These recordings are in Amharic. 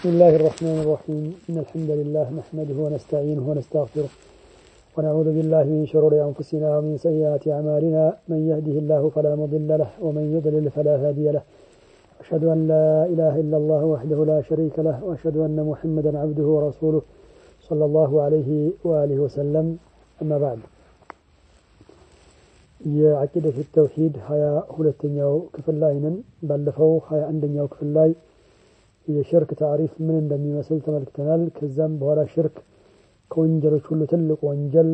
بسم الله الرحمن الرحيم إن الحمد لله نحمده ونستعينه ونستغفره ونعوذ بالله من شرور أنفسنا ومن سيئات أعمالنا من يهده الله فلا مضل له ومن يضلل فلا هادي له أشهد أن لا إله إلا الله وحده لا شريك له وأشهد أن محمدا عبده ورسوله صلى الله عليه وآله وسلم أما بعد የአቂደት ተውሂድ ሀያ ሁለተኛው ክፍል ላይ ነን። ባለፈው ሀያ አንደኛው ክፍል ላይ የሽርክ ታሪፍ ምን እንደሚመስል ተመልክተናል። ከዛም በኋላ ሽርክ ከወንጀሎች ሁሉ ትልቅ ወንጀል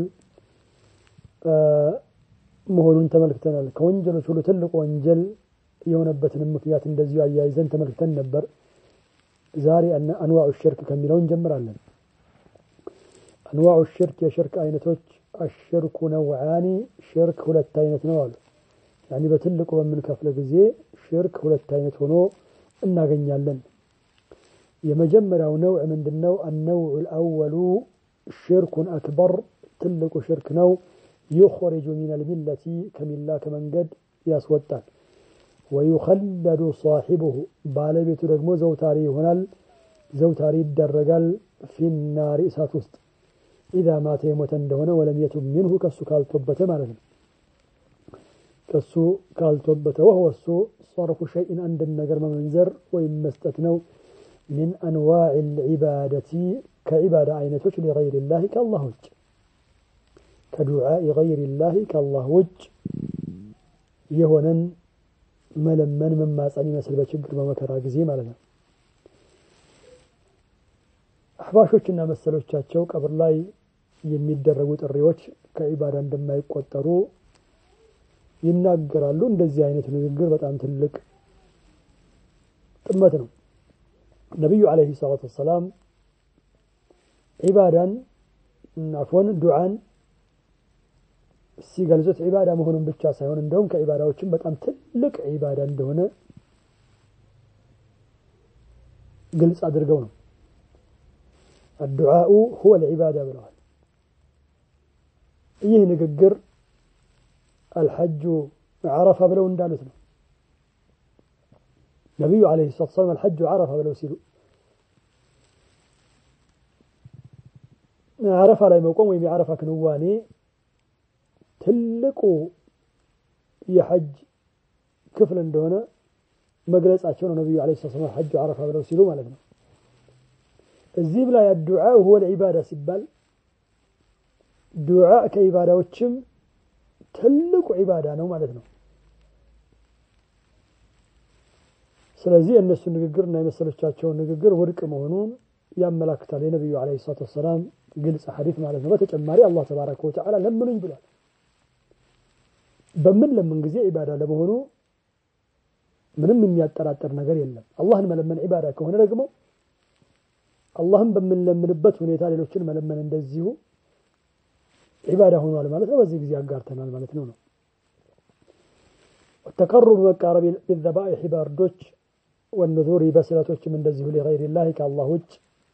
መሆኑን ተመልክተናል። ከወንጀሎች ሁሉ ትልቅ ወንጀል የሆነበትንም ምክንያት እንደዚሁ አያይዘን ተመልክተን ነበር። ዛሬ አንዋዑ ሽርክ ከሚለው እንጀምራለን። አንዋዑ ሽርክ የሽርክ አይነቶች አሽርኩ ነውዓኒ ሽርክ ሁለት አይነት ነው አሉ። ያኒ በትልቁ በምንከፍለ ጊዜ ሽርክ ሁለት አይነት ሆኖ እናገኛለን። የመጀመሪያው ነውዕ ምንድን ነው? አነውዑ ልአወሉ ሽርኩን አክበር ትልቁ ሽርክ ነው። ዩኽሪጁ ሚነል ሚለቲ ከሚላ ከመንገድ ያስወጣል። ወዩኸለዱ ሳሒቡሁ ባለቤቱ ደግሞ ዘውታሪ ይሆናል፣ ዘውታሪ ይደረጋል። ፊናሪ እሳት ውስጥ ኢዛ ማተ የሞተ እንደሆነ ወለም የቱብ ሚንሁ ከሱ ካልቶበተ ማለት ነው። ከሱ ካልቶበተ ወህወ እሱ ሰርፉ ሸይን አንድን ነገር መመንዘር ወይም መስጠት ነው። ሚን አንዋዕ ልዒባደቲ ከዒባዳ አይነቶች ሊገይር ላህ ከአላህ ውጭ ከዱዓኢ ገይር ላህ ከአላህ ውጭ የሆነን መለመን መማፀን ይመስል በችግር በመከራ ጊዜ ማለት ነው። አሕባሾችና መሰሎቻቸው ቀብር ላይ የሚደረጉ ጥሪዎች ከዒባዳ እንደማይቆጠሩ ይናገራሉ። እንደዚህ አይነቱ ንግግር በጣም ትልቅ ጥመት ነው። ነቢዩ ዓለይሂ ሰላቱ ወሰላም ዒባዳን አፎን ዱዓን ሲገልጹት ዒባዳ መሆኑን ብቻ ሳይሆን እንደውም ከዒባዳዎችም በጣም ትልቅ ዒባዳ እንደሆነ ግልጽ አድርገው ነው አዱዓኡ ሁወ ልዒባዳ ብለዋል። ይህ ንግግር አልሐጁ ዓረፋ ብለው እንዳሉት ነው። ነቢዩ ዓለይሂ ሰላቱ ወሰላም አልሐጁ ዓረፋ ብለው ሲሉ ዓረፋ ላይ መቆም ወይም የዓረፋ ክንዋኔ ትልቁ የሐጅ ክፍል እንደሆነ መግለጻቸው ነው። ነቢዩ ዓለይሂ ሰላቱ ወሰላም አልሐጁ ዓረፋ ብለው ሲሉ ማለት ነው። እዚህም ላይ አዱዓ ሁወ ልዒባዳ ሲባል ዱዓ ከዒባዳዎችም ትልቁ ዒባዳ ነው ማለት ነው። ስለዚህ የእነሱ ንግግር እና የመሰሎቻቸውን ንግግር ውድቅ መሆኑን ያመላክታል። የነቢዩ ዓለይሂ ሰላቱ ወሰላም ግልጽ ሐዲስ ማለት ነው። በተጨማሪ አላህ ተባረከ ወተዓላ ለምኑኝ ብሏል። በምን ለምን ጊዜ ዒባዳ ለመሆኑ ምንም የሚያጠራጥር ነገር የለም። አላህን መለመን ዒባዳ ከሆነ ደግሞ አላህን በምንለምንበት ሁኔታ ሌሎችን መለመን እንደዚሁ ዒባዳ ሆኗል ማለት ነው። በዚህ ጊዜ አጋርተናል ማለት ነው ነው ተቀሩብ መቃረብ ቢዘባኢሕ ባርዶች ወንዙሪ በስለቶችም እንደዚሁ ሊገይር ላህ ከአላህ ውጭ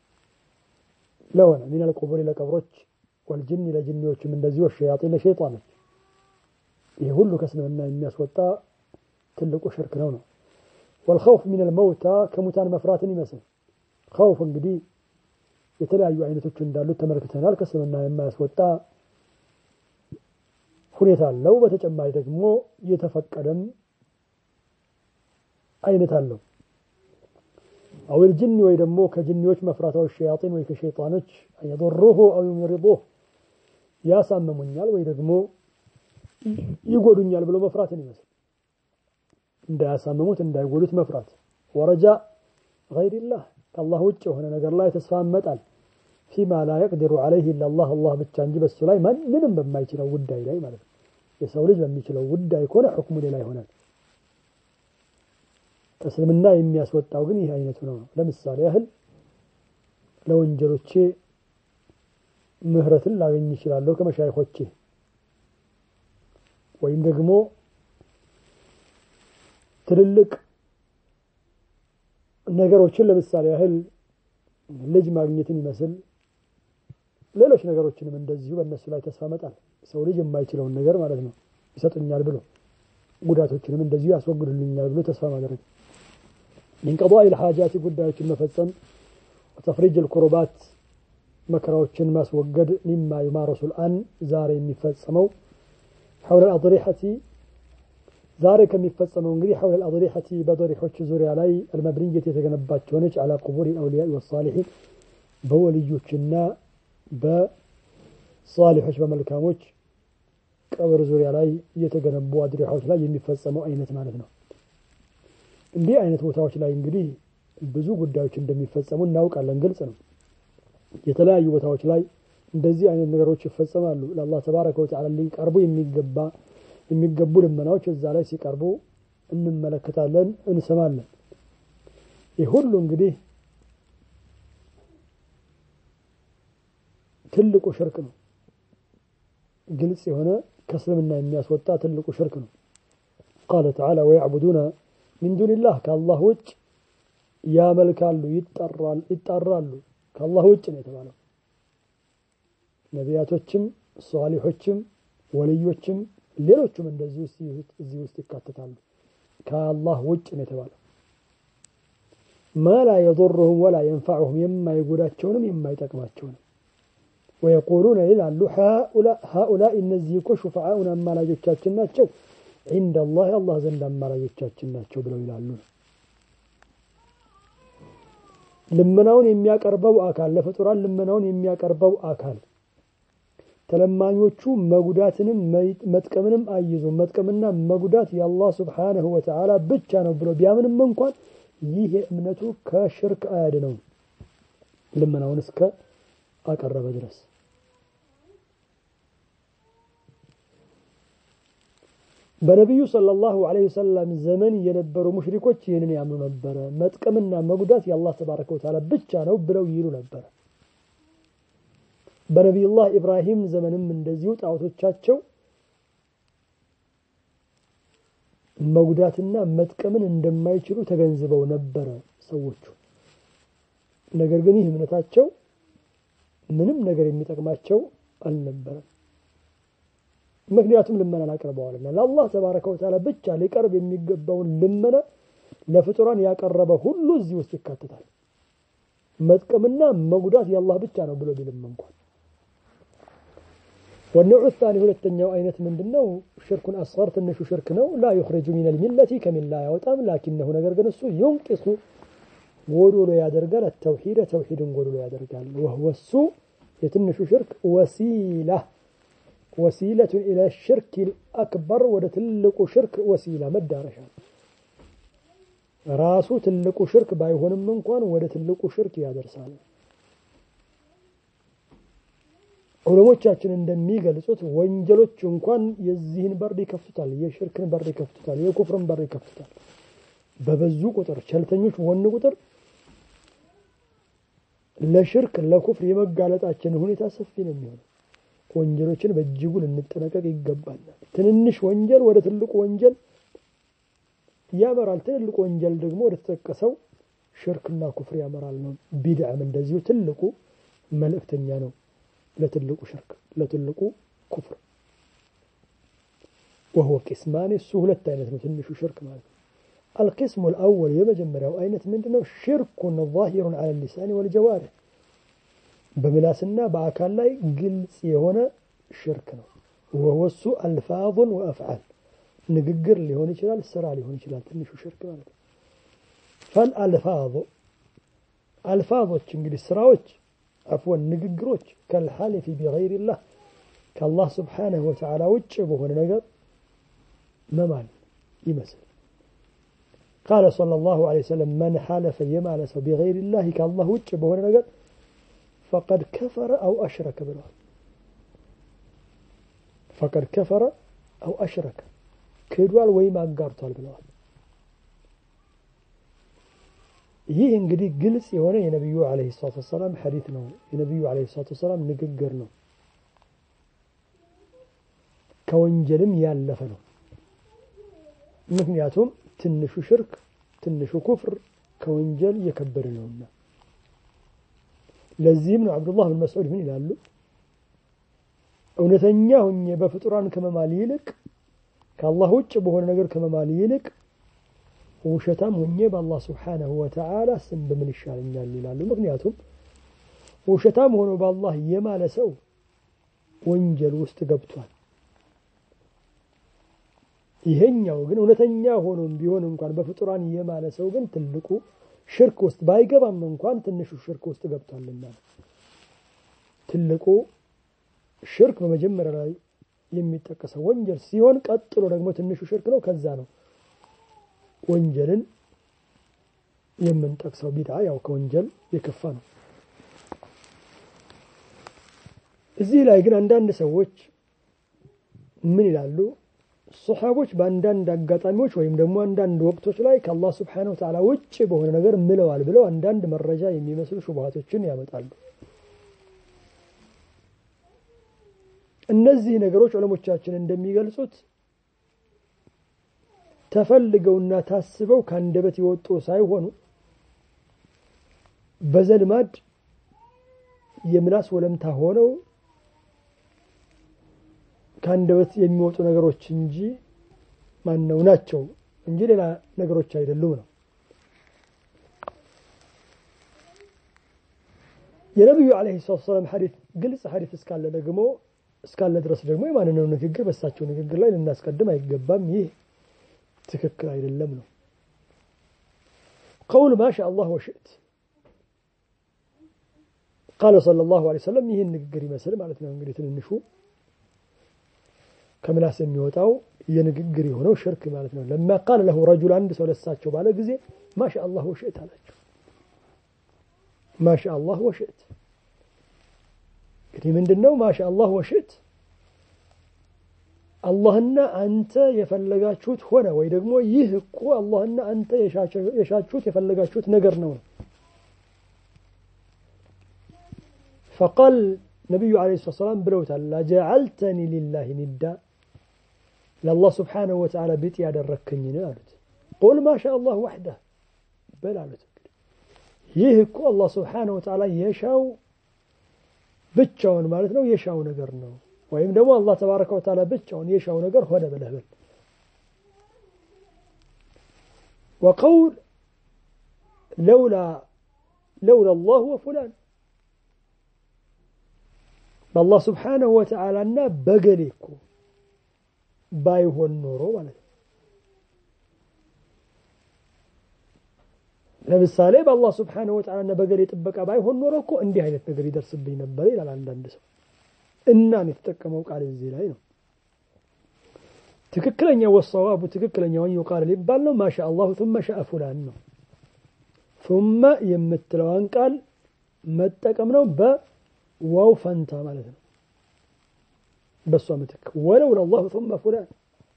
ለሆነ ሚነል ቁቡር ለቀብሮች ወልጅን ለጅኒዎችም እንደዚሁ ወሸያጢን ለሸይጣኖች ይህ ሁሉ ከእስልምና የሚያስወጣ ትልቁ ሽርክ ነው ነው ወልኸውፍ ሚነል መውታ ከሙታን መፍራትን ይመስል ኸውፍ እንግዲህ የተለያዩ አይነቶች እንዳሉት ተመልክተናል። ከእስልምና የማያስወጣ ሁኔታ አለው። በተጨማሪ ደግሞ የተፈቀደም አይነት አለው። አዊል ጅኒ ወይ ደግሞ ከጅኒዎች መፍራታዊ ሸያጢን ወይ ከሸይጣኖች የضሩሁ አው ዩምሪضህ ያሳመሙኛል ወይ ደግሞ ይጎዱኛል ብሎ መፍራትን ይመስል እንዳያሳምሙት እንዳይጎዱት መፍራት ወረጃ ገይሪላህ ከአላህ ውጭ የሆነ ነገር ላይ ተስፋ መጣል ፊማ ላ የቅዲሩ ዓለይህ ኢላላህ አላህ ብቻ እንጂ በሱ ላይ ማንንም በማይችለው ጉዳይ ላይ ማለት ነው። የሰው ልጅ በሚችለው ጉዳይ ከሆነ ሕክሙ ሌላ ይሆናል። እስልምና የሚያስወጣው ግን ይህ አይነቱ ነው። ለምሳሌ ያህል ለወንጀሎቼ ምህረትን ላገኝ ይችላለሁ ከመሻይኾቼ ወይም ደግሞ ትልልቅ ነገሮችን ለምሳሌ ያህል ልጅ ማግኘትን ይመስል ሌሎች ነገሮችንም እንደዚሁ በእነሱ ላይ ተስፋ መጣል ሰው ልጅ የማይችለውን ነገር ማለት ነው ይሰጡኛል ብሎ ጉዳቶችንም እንደዚሁ ያስወግዱልኛል ብሎ ተስፋ ማድረግ ኢንቀዳኢ ልሓጃቲ ጉዳዮችን መፈጸም ተፍሪጅ ልኩሩባት መከራዎችን ማስወገድ ሚማ ዩማረሱ ልአን ዛሬ የሚፈጸመው ሐውለ አضሪሐቲ ዛሬ ከሚፈጸመው እንግዲህ ሐውለ አضሪሐቲ በضሪሖች ዙሪያ ላይ አልመብንየት የተገነባች ሆነች አላ ቁቡር አውሊያ ወሳሊሒን በወልዮችና በሳሊሖች በመልካሞች ቀብር ዙሪያ ላይ የተገነቡ አድሪሖች ላይ የሚፈጸመው አይነት ማለት ነው። እንዲህ አይነት ቦታዎች ላይ እንግዲህ ብዙ ጉዳዮች እንደሚፈጸሙ እናውቃለን፣ ግልጽ ነው። የተለያዩ ቦታዎች ላይ እንደዚህ አይነት ነገሮች ይፈጸማሉ። ለአላህ ተባረከ ወተዓላ ሊቀርቡ የሚገባ የሚገቡ ልመናዎች እዛ ላይ ሲቀርቡ እንመለከታለን፣ እንሰማለን። ይህ ሁሉ እንግዲህ ትልቁ ሽርክ ነው። ግልጽ የሆነ ከእስልምና የሚያስወጣ ትልቁ ሽርክ ነው። ቃለ ተዓላ ወያዕቡዱነ ሚን ዱንላህ ከአላህ ውጭ ያመልካሉ፣ ይጣራሉ። ከአላህ ውጭ ነው የተባለው። ነቢያቶችም፣ ሷሊሖችም፣ ወልዮችም ሌሎቹም እንደዚህ እዚህ ውስጥ ይካተታሉ። ከአላህ ውጭ ነው የተባለው። ማ ላ የضርሁም ወላ የንፋዑሁም የማይጎዳቸውንም የማይጠቅማቸውንም ወየቁሉነ ይላሉ ሃኡላኢ እነዚህ እኮ ሹፈዓኡን አማላጆቻችን ናቸው ዒንደ አላህ አላህ ዘንድ አማላጆቻችን ናቸው ብለው ይላሉ። ልመናውን የሚያቀርበው አካል ለፍጡራን ልመናውን የሚያቀርበው አካል ተለማኞቹ መጉዳትንም መጥቀምንም አይዙ መጥቀምና መጉዳት የአላህ ስብሓነሁ ወተዓላ ብቻ ነው ብሎ ቢያምንም እንኳን ይህ እምነቱ ከሽርክ አያድነውም ልመናውን እስከ አቀረበ ድረስ በነቢዩ ሰለላሁ ዐለይሂ ወሰለም ዘመን የነበሩ ሙሽሪኮች ይህንን ያምኑ ነበረ። መጥቀምና መጉዳት የአላህ ተባረከ ወተዓላ ብቻ ነው ብለው ይሉ ነበረ። በነቢዩላህ ኢብራሂም ዘመንም እንደዚሁ ጣዖቶቻቸው መጉዳትና መጥቀምን እንደማይችሉ ተገንዝበው ነበረ ሰዎቹ። ነገር ግን ይህ እምነታቸው ምንም ነገር የሚጠቅማቸው አልነበረም። ምክንያቱም ልመናን አቅርበዋልና ለአላህ ተባረከ ወተዓላ ብቻ ሊቀርብ የሚገባውን ልመና ለፍጡራን ያቀረበ ሁሉ እዚህ ውስጥ ይካተታል። መጥቀምና መጉዳት የአላህ ብቻ ነው ብሎ ቢልም እንኳን ወነዑ ታኒ ሁለተኛው አይነት ምንድን ነው? ሽርኩን አስገር ትንሹ ሽርክ ነው። ላ ዩኽሪጁ ሚነል ሚለቲ ከሚላ ያወጣም። ላኪነሁ ነገር ግን እሱ ዩንቂሱ ጎዶሎ ያደርጋል። ተውሂደ ተውሂድን ጎዶሎ ያደርጋል። ወህወ እሱ የትንሹ ሽርክ ወሲላ ወሲለቱን ኢለ ሽርክ አክበር ወደ ትልቁ ሽርክ ወሲላ መዳረሻ ራሱ ትልቁ ሽርክ ባይሆንም እንኳን ወደ ትልቁ ሽርክ ያደርሳል። ዑለሞቻችን እንደሚገልጹት ወንጀሎች እንኳን የዚህን በር ይከፍቱታል፣ የሽርክን በር ይከፍቱታል፣ የኩፍርን በር ይከፍቱታል። በበዙ ቁጥር ቸልተኞች በሆን ቁጥር ለሽርክ ለኩፍር የመጋለጣችን ሁኔታ ሰፊ ነው የሚሆነው። ወንጀሎችን በእጅጉ ልንጠነቀቅ ይገባናል። ትንንሽ ወንጀል ወደ ትልቁ ወንጀል ያመራል። ትልልቁ ወንጀል ደግሞ ወደ ተጠቀሰው ሽርክና ኩፍር ያመራል ነው። ቢድዓም እንደዚሁ ትልቁ መልእክተኛ ነው ለትልቁ ሽርክ ለትልቁ ኩፍር። ወህወ ቂስማን እሱ ሁለት አይነት ነው ትንሹ ሽርክ ማለት ነው። አልቂስሙ ልአወል የመጀመሪያው አይነት ምንድን ነው? ሽርኩን ዛሂሩን ዐለ ሊሳኒ ወልጀዋሪህ በምላስና በአካል ላይ ግልጽ የሆነ ሽርክ ነው። ወወሱ አልፋዙን ወአፍዓል ንግግር ሊሆን ይችላል፣ ስራ ሊሆን ይችላል። ትንሹ ሽርክ ማለት ነው። ፈል አልፋዙ አልፋዞች እንግዲህ ስራዎች አፍወን ንግግሮች ከልሓሊፊ ቢገይሪላህ ከአላህ ስብሓነሁ ወተዓላ ውጭ በሆነ ነገር መማል ይመስል ቃለ ሰለላሁ ዐለይሂ ወሰለም መን ሓለፈ የማለ ሰው ቢገይሪላህ ከአላህ ውጭ በሆነ ነገር ፈቀድ ከፈረ አው አሽረከ ብለዋል። ፈቀድ ከፈረ አው አሽረከ ክዷል ወይም አጋርቷል ብለዋል። ይህ እንግዲህ ግልጽ የሆነ የነቢዩ ዓለይሂ ሰላቱ ወሰላም ሐዲት ነው። የነቢዩ ዓለይሂ ሰላቱ ወሰላም ንግግር ነው። ከወንጀልም ያለፈ ነው። ምክንያቱም ትንሹ ሽርክ፣ ትንሹ ኩፍር ከወንጀል የከበደ ነውና። ለዚህም ነው አብዱላህ ብን መስዑድ ምን ይላሉ? እውነተኛ ሁኜ በፍጡራን ከመማል ይልቅ ከአላህ ውጭ በሆነ ነገር ከመማል ይልቅ ውሸታም ሆኜ በአላህ ስብሓነሁ ወተዓላ ስም በምን ይሻለኛል ይላሉ። ምክንያቱም ውሸታም ሆኖ በአላህ የማለ ሰው ወንጀል ውስጥ ገብቷል። ይሄኛው ግን እውነተኛ ሆኖም ቢሆን እንኳን በፍጡራን የማለ ሰው ግን ትልቁ ሽርክ ውስጥ ባይገባም እንኳን ትንሹ ሽርክ ውስጥ ገብቷልና ትልቁ ሽርክ በመጀመሪያ ላይ የሚጠቀሰው ወንጀል ሲሆን ቀጥሎ ደግሞ ትንሹ ሽርክ ነው። ከዛ ነው ወንጀልን የምንጠቅሰው። ቢድዓ ያው ከወንጀል የከፋ ነው። እዚህ ላይ ግን አንዳንድ ሰዎች ምን ይላሉ? ሶሓቦች በአንዳንድ አጋጣሚዎች ወይም ደግሞ አንዳንድ ወቅቶች ላይ ከአላህ ስብሓነሁ ወተዓላ ውጭ በሆነ ነገር ምለዋል ብለው አንዳንድ መረጃ የሚመስሉ ሹብሃቶችን ያመጣሉ። እነዚህ ነገሮች ዑለሞቻችን እንደሚገልጹት ተፈልገውና ታስበው ከአንደበት የወጡ ሳይሆኑ በዘልማድ የምላስ ወለምታ ሆነው ከአንደበት የሚወጡ ነገሮች እንጂ ማነው ናቸው እንጂ ሌላ ነገሮች አይደሉም ነው። የነቢዩ ዓለይሂ ሰላቱ ወሰላም ሐዲስ ግልጽ ሐዲስ እስካለ ደግሞ እስካለ ድረስ ደግሞ የማንነው ንግግር በእሳቸው ንግግር ላይ ልናስቀድም አይገባም። ይህ ትክክል አይደለም ነው። ቀውል ማሻ አላህ ወሽእት ቃለ ሰለላሁ ዐለይሂ ወሰለም ይህን ንግግር ይመስል ማለት ነው። እንግዲህ ትንንሹ ከምላስ የሚወጣው የንግግር የሆነው ሽርክ ማለት ነው። ለማ ቃለ ለሁ ረጁል አንድ ሰው ለሳቸው ባለ ጊዜ ማሻ አላህ ወሽእት አላቸው። ማሻ አላህ ወሽእት እንግዲህ ምንድን ነው ማሻ አላህ ወሽእት አላህና አንተ የፈለጋችሁት ሆነ ወይ ደግሞ ይህ እኮ አላህና አንተ የሻችሁት የፈለጋችሁት ነገር ነው ነው ፈቃል ነቢዩ ዓለይሂ ሰላቱ ወሰላም ብለውታል ለጀዐልተኒ ሊላሂ ኒዳ ለአላህ ስብሓነሁ ወተዓላ ቢጤ ያደረግከኝን አሉት ቁል ማሻ አላህ ወሕደህ በል አሉት ይህ እኮ አላህ ስብሓነሁ ወተዓላ የሻው ብቻውን ማለት ነው የሻው ነገር ነው ወይም ደግሞ አላህ ተባረከ ወተዓላ ብቻውን የሻው ነገር ሆነ ብለህ በል ወቀውል ለውላ ለውላ አላህ ወፉላን በአላህ ስብሓነሁ ወተዓላና በገሌ እኮ ባይሆን ኖሮ ማለት ነው ለምሳሌ በአላህ ስብሓነሁ ወተዓላና በገሌ ጥበቃ ባይሆን ኖሮ እኮ እንዲህ አይነት ነገር ይደርስብኝ ነበር ይላል አንዳንድ ሰው እናን የተጠቀመው ቃል እዚህ ላይ ነው ትክክለኛ ወሰዋቡ ትክክለኛውን ቃል ሊባል ነው ማሻ አላሁ ثመ ሻአ ፉላን ነው ثመ የምትለዋን ቃል መጠቀም ነው በዋው ፈንታ ማለት ነው በእሷ ምትክ ወለው ለላሁ ثመ ፉላን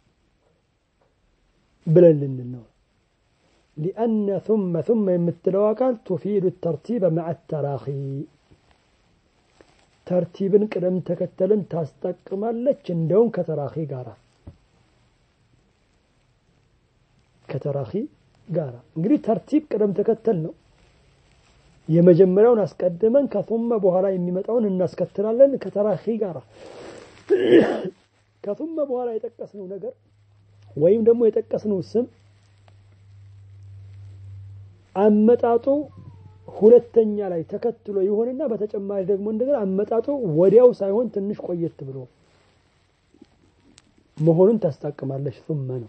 ብለን ልንል ነው ሊአነ ثመ ثመ የምትለዋ ቃል ቱፊዱ ተርቲበ መዓ ተራኺ ተርቲብን ቅደም ተከተልን ታስጠቅማለች እንደውም ከተራኺ ጋራ ከተራኺ ጋራ እንግዲህ ተርቲብ ቅደም ተከተል ነው የመጀመሪያውን አስቀድመን ከثመ በኋላ የሚመጣውን እናስከትላለን ከተራኺ ጋራ ከثመ በኋላ የጠቀስነው ነገር ወይም ደግሞ የጠቀስነው ስም አመጣጡ ሁለተኛ ላይ ተከትሎ ይሆንና በተጨማሪ ደግሞ እንደገና አመጣጡ ወዲያው ሳይሆን ትንሽ ቆየት ብሎ መሆኑን ታስጠቅማለች ثመ ነው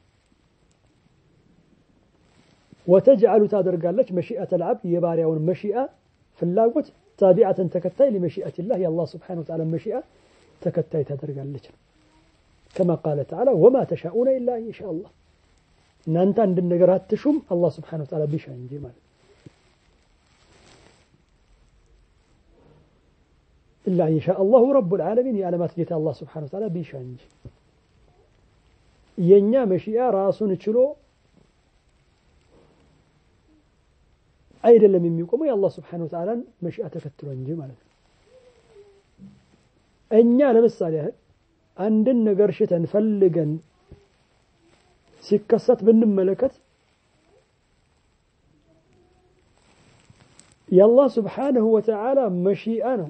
ወተጅዓሉ ታደርጋለች መሺአተ ልዓብድ የባሪያውን መሺአ ፍላጎት ታቢዓተን ተከታይ ሊመሺአት ላህ የአላህ ስብሓነ ወተዓላ መሺአ ተከታይ ታደርጋለች ነው ከማ ቃለ ተዓላ ወማ ተሻኡነ ኢላ ኢንሻ አላህ እናንተ አንድን ነገር አትሹም አላህ ስብሓነ ወተዓላ ቢሻ እንጂ ማለት ኢላ ኢንሻ አላሁ ረቡል ዓለሚን የዓለማት ጌታ አላህ ስብሓነ ወተዓላ ቢሻ እንጂ የእኛ መሺአ ራሱን ችሎ አይደለም የሚቆመው የአላህ ስብሓነሁ ወተዓላን መሺአ ተከትሎ እንጂ ማለት ነው። እኛ ለምሳሌ ያህል አንድን ነገር ሽተን ፈልገን ሲከሰት ብንመለከት የአላህ ስብሓነሁ ወተዓላ መሺአ ነው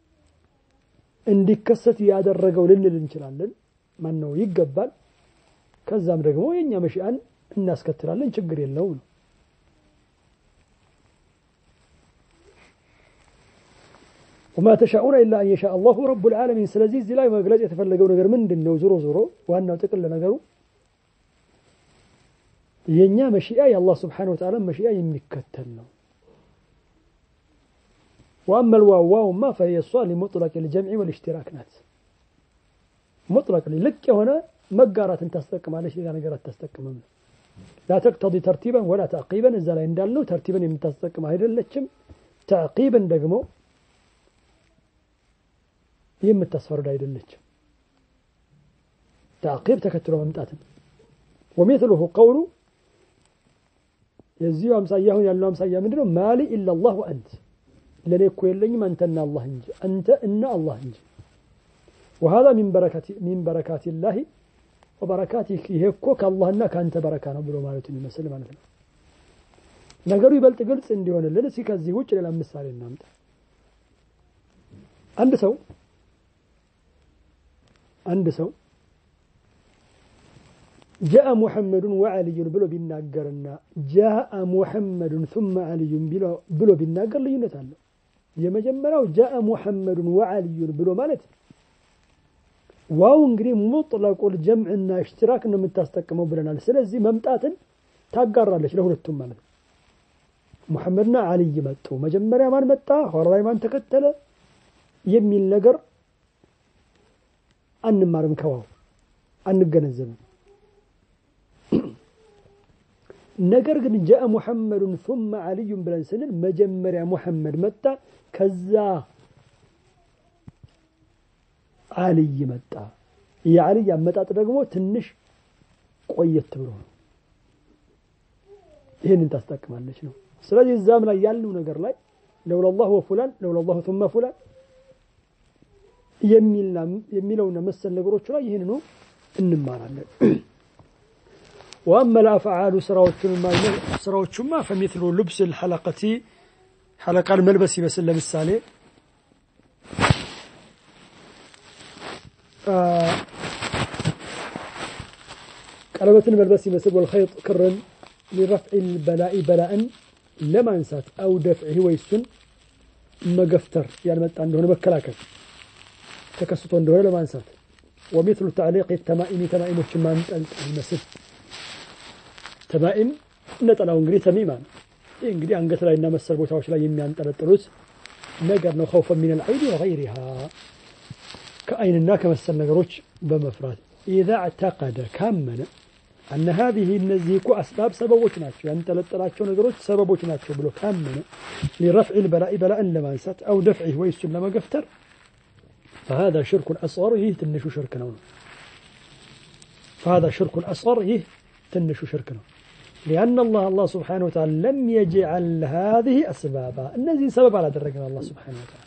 እንዲከሰት ያደረገው ልንል እንችላለን። ማን ነው ይገባል። ከዛም ደግሞ የእኛ መሺአን እናስከትላለን፣ ችግር የለውም ነው። ወማ ተሻኡነ ኢላ አን የሻ አላሁ ረቡል ዓለሚን። ስለዚህ እዚህ ላይ መግለጽ የተፈለገው ነገር ምንድን ነው? ዞሮ ዞሮ ዋናው ጥቅል ነገሩ የእኛ መሽያ የአላህ ስብሓነሁ ወተዓላ መሽያ የሚከተል ነው። ወአመ ልዋው ዋውማ ፈሂየ እሷ ሊሙጥለቅ ልጀምዒ ወልእሽቲራክ ናት። ሙጥለቅ ልቅ የሆነ መጋራትን ታስጠቅማለች፣ ሌላ ነገር አታስጠቅምም። ላ ተቅተዲ ተርቲበን ወላ ተዕቂበን እዛ ላይ እንዳልነው ተርቲበን የምታስጠቅም አይደለችም። ተዕቂብን ደግሞ የምታስፈርድ አይደለችም። ተዕቂብ ተከትሎ መምጣትን ወሚትሉሁ ቀውሉ የዚሁ አምሳያ አሁን ያለው አምሳያ ምንድን ነው? ማሊ ኢላ ላህ ወአንት ለእኔ እኮ የለኝም አንተና አላህ እንጂ አንተ እና አላህ እንጂ ወሀዛ ሚን በረካት ላሂ ወበረካቲህ ይሄ እኮ ከአላህና ከአንተ በረካ ነው ብሎ ማለቱን ይመስል ማለት ነው። ነገሩ ይበልጥ ግልጽ እንዲሆንልን እስኪ ከዚህ ውጭ ሌላ ምሳሌ እናምጣ። አንድ ሰው አንድ ሰው ጃአ ሙሐመዱን ወዐልዩን ብሎ ቢናገርና ጃአ ሙሐመዱን ثመ ዐልዩን ብሎ ቢናገር ልዩነት አለው። የመጀመሪያው ጃአ ሙሐመዱን ወዐልዩን ብሎ ማለት ዋው እንግዲህ ሙጥለቁል ጀምዕና እሽትራክ ነው የምታስጠቅመው ብለናል። ስለዚህ መምጣትን ታጋራለች ለሁለቱም ማለት ነው። ሙሐመድና አልይ መጡ። መጀመሪያ ማን መጣ፣ ኋላ ላይ ማን ተከተለ የሚል ነገር አንማርም፣ ከዋው አንገነዘብም። ነገር ግን ጃአ ሙሐመዱን ثመ አልዩን ብለን ስንል መጀመሪያ ሙሐመድ መጣ፣ ከዛ አልይ መጣ። የአልይ አመጣጥ ደግሞ ትንሽ ቆየት ብሎ ነው። ይህንን ታስጠቅማለች ነው። ስለዚህ እዛም ላይ ያለው ነገር ላይ ለውላ ላሁ ወፉላን ለውላ ላሁ ثመ ፉላን የሚለውና መሰል ነገሮቹ ላይ ይህንኑ እንማራለን። ወአመ ልአፍዓሉ ስራዎቹማ ፈሚትሉ ልብስ ልሐለቀቲ ሐለቃን መልበስ ይመስል ለምሳሌ ቀለበትን መልበስ ይመስል ወልኸይጥ ክርን ሊረፍዕ ልበላኢ በላእን ለማንሳት አው ደፍዒህ ወይ እሱን መገፍተር ያልመጣ እንደሆነ መከላከል ተከስቶ እንደሆነ ለማንሳት ወሚትሉ ተዕሊቅ ተማኢሚ ተማኢሞችን ማንጠልጠል ይመስል ተማኢም ነጠላው እንግዲህ ተሚማ ነው። ይህ እንግዲህ አንገት ላይ እና መሰል ቦታዎች ላይ የሚያንጠለጥሉት ነገር ነው። ኸውፈ ሚን አልዐይን ወገይሪሃ ከአይንና ከመሰል ነገሮች በመፍራት ኢዛ ዕተቀደ ካመነ አነ ሀዚህ እነዚህ እኮ አስባብ ሰበቦች ናቸው፣ ያንጠለጠላቸው ነገሮች ሰበቦች ናቸው ብሎ ካመነ ሊረፍዕ ልበላኢ በላእን ለማንሳት አው ደፍዒህ ወይ እሱን ለመገፍተር فهذا شرك أصغر يه تنشو شرك نو فهذا شرك أصغر يه تنشو شرك نو لأن الله الله سبحانه وتعالى لم يجعل هذه أسبابا الذي سبب على درجنا الله سبحانه وتعالى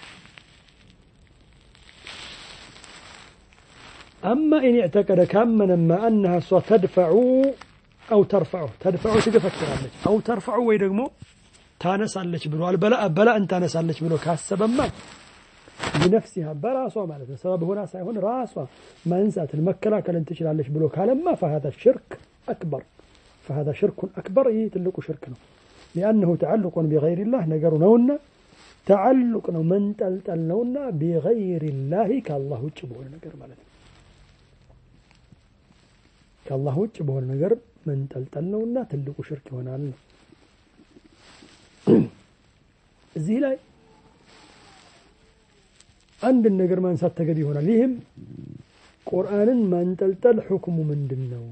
أما إن اعتقد كامنا ما أنها ستدفع أو ترفع تدفع تقفكر أو ترفع ويدقمو تانس عليك بلو البلاء بلاء تانس عليك بلو كاسبا ما ቢነፍሲሃ በራሷ ማለት ነው። ሰበብ ሆና ሳይሆን ራሷ ማንሳትን መከላከልን ትችላለች ብሎ ካለማ ፈሀዛ ሽርክ አክበር ፈሀዛ ሽርኩን አክበር ይህ ትልቁ ሽርክ ነው። ሊአነሁ ተዓልቁን ቢገይሪላህ ነገሩ ነውና ተዓልቅ ነው መንጠልጠል ነውና ቢገይሪላህ ከአላህ ውጭ በሆነ ነገር ማለት ነው። ከአላህ ውጭ በሆነ ነገር መንጠልጠል ነውና ትልቁ ሽርክ ይሆናል ነው። እዚህ ላይ አንድን ነገር ማንሳት ተገቢ ይሆናል። ይህም ቁርአንን ማንጠልጠል ሁክሙ ምንድን ነው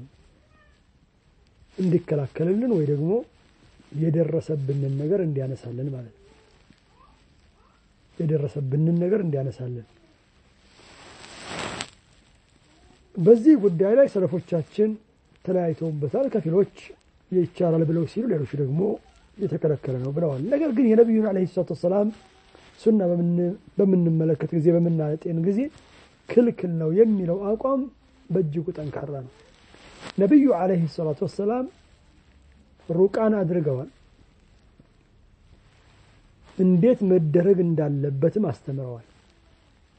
እንዲከላከልልን ወይ ደግሞ የደረሰብንን ነገር እንዲያነሳልን ማለት ነው። የደረሰብንን ነገር እንዲያነሳልን በዚህ ጉዳይ ላይ ሰለፎቻችን ተለያይተውበታል። ከፊሎች ይቻላል ብለው ሲሉ፣ ሌሎች ደግሞ የተከለከለ ነው ብለዋል። ነገር ግን የነቢዩን ዓለይሂ ሰላቱ ወሰላም ሱና በምንመለከት ጊዜ በምናጤን ጊዜ ክልክል ነው የሚለው አቋም በእጅጉ ጠንካራ ነው። ነቢዩ ዓለይሂ ሰላቱ ወሰላም ሩቃን አድርገዋል። እንዴት መደረግ እንዳለበትም አስተምረዋል።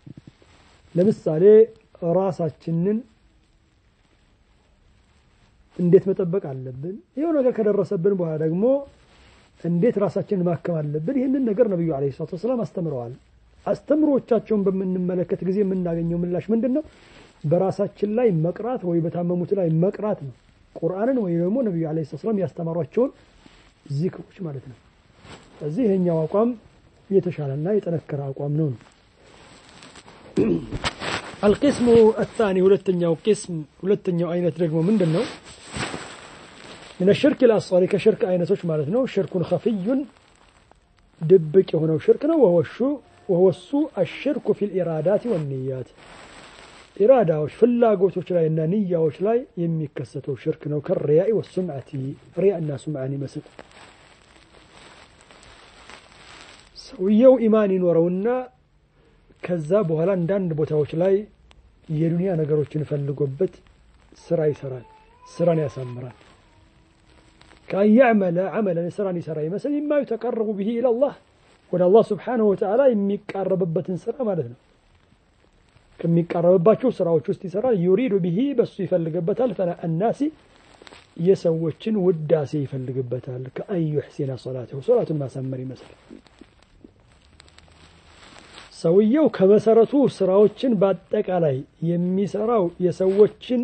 ለምሳሌ ራሳችንን እንዴት መጠበቅ አለብን? ይኸው ነገር ከደረሰብን በኋላ ደግሞ እንዴት ራሳችንን ማከም አለብን? ይህንን ነገር ነቢዩ ዓለይሂ ሰላቱ ወሰላም አስተምረዋል። አስተምሮቻቸውን በምንመለከት ጊዜ የምናገኘው ምላሽ ምንድን ነው? በራሳችን ላይ መቅራት ወይ በታመሙት ላይ መቅራት ነው። ቁርአንን ወይ ደግሞ ነቢዩ ዓለይሂ ሰላቱ ወሰላም ያስተማሯቸውን ዚክሮች ማለት ነው። ስለዚህ ይሄኛው አቋም የተሻለና የጠነከረ አቋም ነው። አልቂስሙ አታኒ ሁለተኛው ቂስም ሁለተኛው አይነት ደግሞ ምንድን ነው? ምን ሽርክ ልአስሪ ከሽርክ አይነቶች ማለት ነው። ሽርኩን ከፍዩን ድብቅ የሆነው ሽርክ ነው። ወወሱ አሽርኩ ፊ ልኢራዳት ወንያት ኢራዳዎች ፍላጎቶች ላይ እና ንያዎች ላይ የሚከሰተው ሽርክ ነው። ከሪያኢ ወሱምዓቲ ሪያ እና ሱምዓን ይመስል ሰውየው ኢማን ይኖረውና ከዛ በኋላ አንዳንድ ቦታዎች ላይ የዱንያ ነገሮችን ፈልጎበት ስራ ይሰራል፣ ስራን ያሳምራል። ከአን ያዕመለ ዓመለን ስራን ይሰራ ይመስል ማ ዩተቀረቡ ብሂ ኢለላህ ወደ አላህ ስብሓነሁ ወተዓላ የሚቃረብበትን ስራ ማለት ነው። ከሚቃረብባቸው ስራዎች ውስጥ ይሰራል። ዩሪዱ ብሂ በሱ ይፈልግበታል። ፈና አናሲ የሰዎችን ውዳሴ ይፈልግበታል። ከአን ዩሕሲነ ሶላተሁ ሶላቱን ማሳመር ይመስል ሰውየው ከመሰረቱ ስራዎችን በአጠቃላይ የሚሰራው የሰዎችን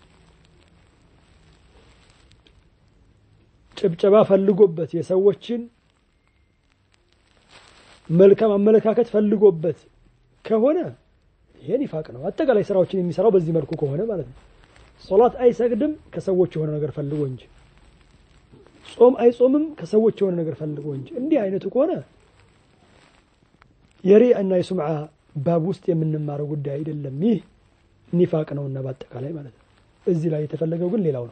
ጭብጨባ ፈልጎበት የሰዎችን መልካም አመለካከት ፈልጎበት ከሆነ ይሄ ኒፋቅ ነው። አጠቃላይ ስራዎችን የሚሰራው በዚህ መልኩ ከሆነ ማለት ነው። ሶላት አይሰግድም ከሰዎች የሆነ ነገር ፈልጎ እንጂ፣ ጾም አይጾምም ከሰዎች የሆነ ነገር ፈልጎ እንጂ። እንዲህ አይነቱ ከሆነ የሪያ እና የሱምዓ ባብ ውስጥ የምንማረው ጉዳይ አይደለም። ይህ ኒፋቅ ነውና በአጠቃላይ ማለት ነው። እዚህ ላይ የተፈለገው ግን ሌላው ነው።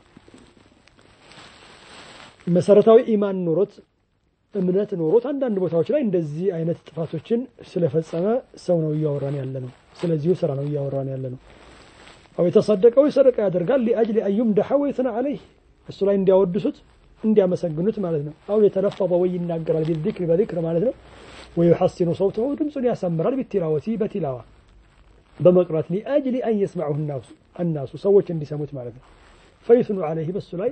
መሰረታዊ ኢማን ኖሮት እምነት ኖሮት አንዳንድ ቦታዎች ላይ እንደዚህ አይነት ጥፋቶችን ስለፈጸመ ሰው ነው እያወራን ያለ ነው። ስለዚሁ ስራ ነው እያወራን ያለ ነው። አው የተሰደቀው ሰደቃ ያደርጋል ሊአጅሊ አዩም ደሐ ወይትና አለይህ እሱ ላይ እንዲያወድሱት እንዲያመሰግኑት ማለት ነው። አው የተለፈظ ወይ ይናገራል ቢዚክር በዚክር ማለት ነው። ወዩሐሲኑ ሰውተሁ ድምፁን ያሳምራል ቢቲላወቲ በቲላዋ በመቅራት ሊአጅሊ አን የስማዑሁ አናሱ ሰዎች እንዲሰሙት ማለት ነው። ፈይስኑ አለይህ በሱ ላይ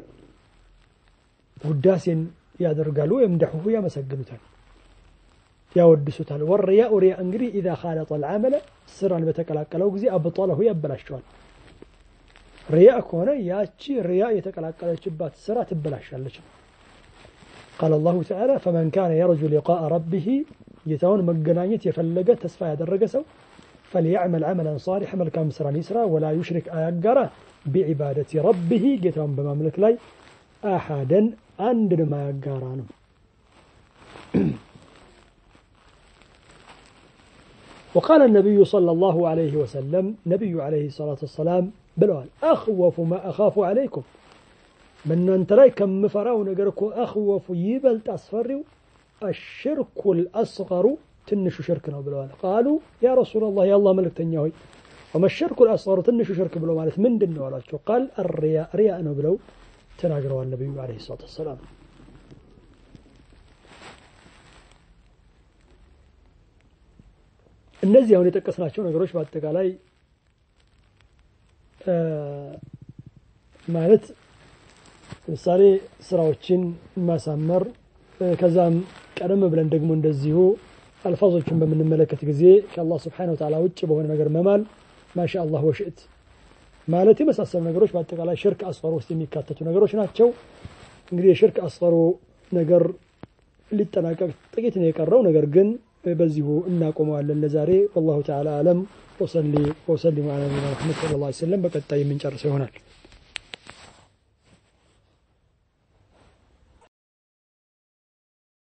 ውዳሴን ያደርጋሉ የምደሑሁ ያመሰግኑታል፣ ያወድሱታል። ወሪያኡ ሪያ እንግዲህ ኢዛ ካለጠ ልዓመለ ስራን በተቀላቀለው ጊዜ አብጠለሁ ያበላሸዋል። ሪያ ከሆነ ያቺ ሪያ የተቀላቀለችባት ስራ ትበላሻለች። ቃል አላሁ ተዓላ ፈመን ካነ የርጁ ሊቃአ ረቢህ ጌታውን መገናኘት የፈለገ ተስፋ ያደረገ ሰው ፈልያዕመል ዓመላን ሳሊሕ መልካም ስራን ይስራ፣ ወላ ዩሽሪክ አያጋራ ቢዒባደቲ ረቢህ ጌታውን በማምለክ ላይ አሓደን አንድን ማያጋራ ነው። وقال النبي صلى الله عليه وسلم نبي عليه الصلاة والسلام ብለዋል አኽወፉ ማ አኻፉ ዓለይኩም በእናንተ ላይ ከምፈራው ነገር እኮ አኽወፉ ይበልጥ አስፈሪው አሽርኩ ልአስገሩ ትንሹ ሽርክ ነው ብለዋል ቃሉ ያ ረሱላ ላህ የአላህ መልእክተኛ ሆይ ወመ ሽርኩ ልአስገሩ ትንሹ ሽርክ ብሎ ማለት ምንድን ነው አሏቸው ቃል አርያ ሪያ ነው ብለው ተናግረዋል ነቢዩ ዓለይሂ ሰላቱ ወሰላም እነዚህ አሁን የጠቀስናቸው ነገሮች በአጠቃላይ ማለት ለምሳሌ ስራዎችን ማሳመር ከዛም ቀደም ብለን ደግሞ እንደዚሁ አልፋዞችን በምንመለከት ጊዜ ከአላህ ስብሓነሁ ወተዓላ ውጭ በሆነ ነገር መማል ማሻ አላህ ወሽእት ማለት የመሳሰሉ ነገሮች በአጠቃላይ ሽርክ አስፈሮ ውስጥ የሚካተቱ ነገሮች ናቸው። እንግዲህ የሽርክ አስፈሮ ነገር ሊጠናቀቅ ጥቂት ነው የቀረው። ነገር ግን በዚሁ እናቆመዋለን ለዛሬ። ወላሁ ተዓላ አለም። ወሰሊ ወሰሊሙ ዐላ ነቢይና ሙሐመድ ሰለላሁ ዐለይሂ ወሰለም። በቀጣይ የምንጨርሰው ይሆናል።